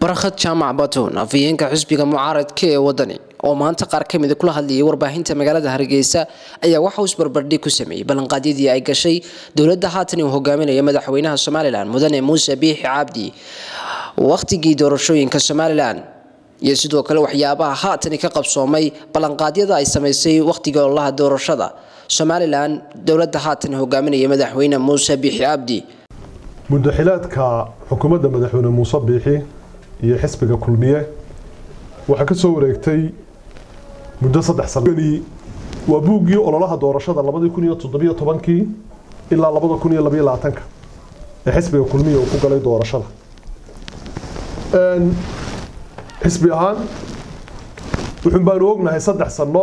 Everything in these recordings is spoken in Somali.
barakhad jaamac batuun afhayeenka xisbiga mucaaradka ee wadani oo maanta qaar ka mida kula hadlayay warbaahinta magaalada hargeysa ayaa waxa uu isbarbardhig ku sameeyey ballanqaadyadii ay gashay dowladda haatan uu hogaaminaya madaxweynaha somalilan mudane muuse biixi cabdi wakhtigii doorashooyinka somalilan iyo sidoo kale waxyaabaha haatani ka qabsoomay ballanqaadyada ay samaysay wakhtiga ololaha doorashada somalilan dowladda haatan hogaaminaya madaxweyne muuse biixi cabdi muddaxilaadka xukuumadda madaxweyne muuse biixi iyo xisbiga kulmiye waxaa ka soo wareegtay muddo saddex sanoni waa buuggii ololaha doorashada labadii kun iyo toddobiyo tobankii ilaa labada kun iyo labaiyo labaatanka ee xisbiga kulmiye uu ku galay doorashada xisbi ahaan wuxuun baanu ognahay saddex sano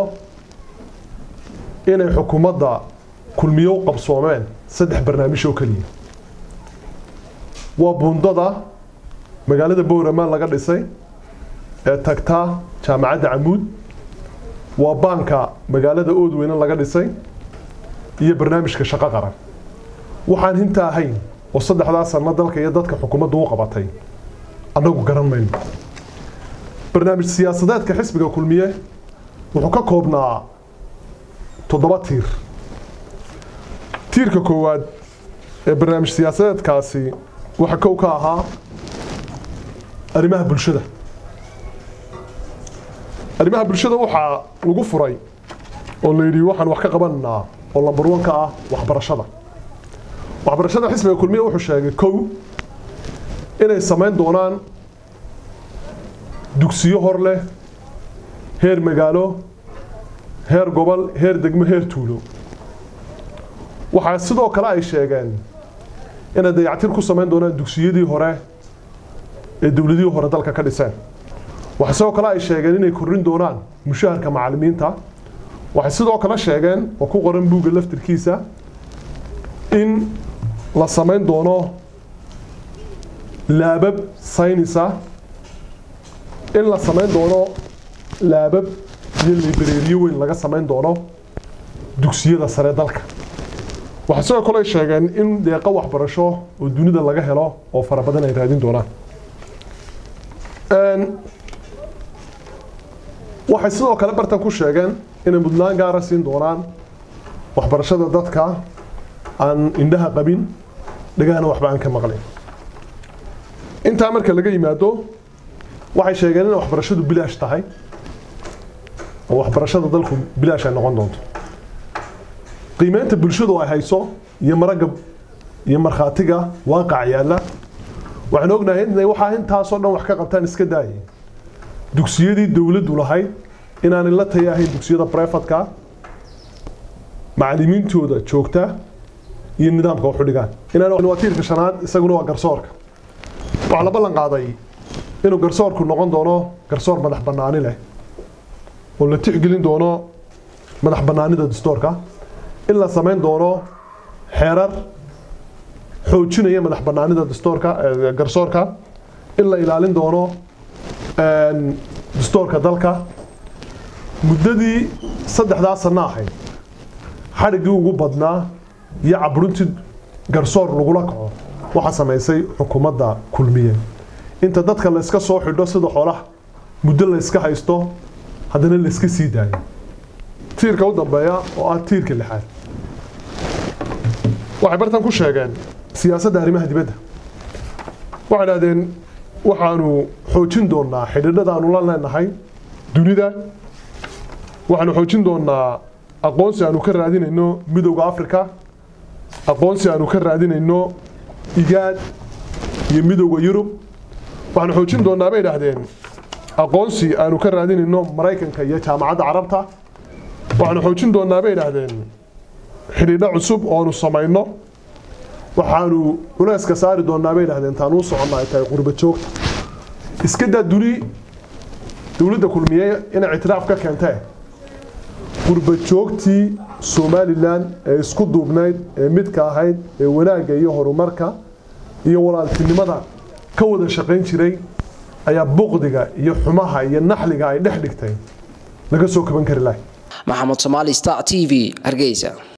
inay xukuumadda kulmiye u qabsoomeen saddex barnaamij oo keliya waa buundada magaalada bowramaan laga dhisay ee tagtaa jaamacadda camuud waa baanka magaalada oodweyne laga dhisay iyo barnaamijka shaqo qaran waxaan hinta ahayn oo saddexdaa sano dalka iyo dadka xukuumaddu u qabatay annagu garan mayno barnaamij siyaasadeedka xisbiga kulmiye wuxuu ka koobnaa toddoba tiir tiirka koowaad ee barnaamij siyaasadeedkaasi waxaa kow ka ahaa arrimaha bulshada arrimaha bulshada waxaa lagu furay oo la yidhi waxaan wax ka qabananaa oo lambar wan ka ah waxbarashada waxbarashada xisbiga kulmiye wuxuu sheegay kow inay samayn doonaan dugsiyo hor leh heer magaalo heer gobol heer degmo heer tuulo waxaa sidoo kale ay sheegeen inay dayactir ku samayn doonaan dugsiyadii hore ee dowladihii hore dalka ka dhiseen waxay sidoo kale ay sheegeen inay kordhin doonaan mushaharka macallimiinta waxay sidoo kale sheegeen oo ku qoran buugga laftirkiisa in la samayn doono laabab saynisa in la samayn doono laabab iyo libareeriyo weyn laga samayn doono dugsiyada sare dalka waxay sidoo kale ay sheegeen in deeqo waxbarasho oo dunida laga helo oo fara badan ay raadin doonaan waxay sidoo kale bartan ku sheegeen inay mudnaan gaara siin doonaan waxbarashada dadka aan indhaha qabin dhagahana waxba aan ka maqlin intaa marka laga yimaado waxay sheegeen inay waxbarashadu bilaash tahay oo waxbarashada dalku bilaash ay noqon doonto qiimeynta bulshadu ay hayso iyo maragga iyo markhaatiga waaqac yaalla waxaan ognahay inay waxaa intaasoo dhan wax ka qabtaan iska daayay dugsiyadii dowladdu lahayd inaanay la taya ahayn dugsiyada brefadka macallimiintooda joogta iyo nidaamka waxu dhigaan inaan waa tiirka shanaad isaguna waa garsoorka waxaa la ballan qaaday inuu garsoorku noqon doono garsoor madax bannaani leh oo la tixgelin doono madax bannaanida dastoorka in la samayn doono xeerar xoojinaya madax bannaanida dastoorka garsoorka in la ilaalin doono dastoorka dalka muddadii saddexdaa sanno ahayd xadhiggii ugu badnaa iyo caburintii garsoor lagula kaco waxaa samaysay xukuumadda kulmiye inta dadka layska soo xidho sida xoolaha muddo layska haysto haddana layska sii daayo tiirka u dambeeya oo ah tiirka lixaad waxay bartan ku sheegeen siyaasadda arrimaha dibadda waxay dhahdeen waxaanu xoojin doonaa xidhiidhada aanu la leenahay dunida waxaanu xoojin doonaa aqoonsi aanu ka raadinayno midowda africa aqoonsi aanu ka raadinayno igaad iyo midowda yurub waxaanu xoojin doonaa bay idhaahdeen aqoonsi aanu ka raadinayno maraykanka iyo jaamacadda carabta waxaanu xoojin doonaa bay idhaahdeen xidhiidho cusub oo aanu samayno waxaanu culeyska saari doonaa bay idhahdeen taan uu soconna ay tahay qurba joogta iska daa duni dowladda kulmiye inay ictiraaf ka keentee qurba joogtii somalilan ee isku duubnayd ee midka ahayd ee wanaagga iyo horumarka iyo walaaltinimada ka wada shaqayn jiray ayaa buqdiga iyo xumaha iyo naxliga ay dhex dhigtay laga soo kaban kari lahay maxamed somaali star t v hargeysa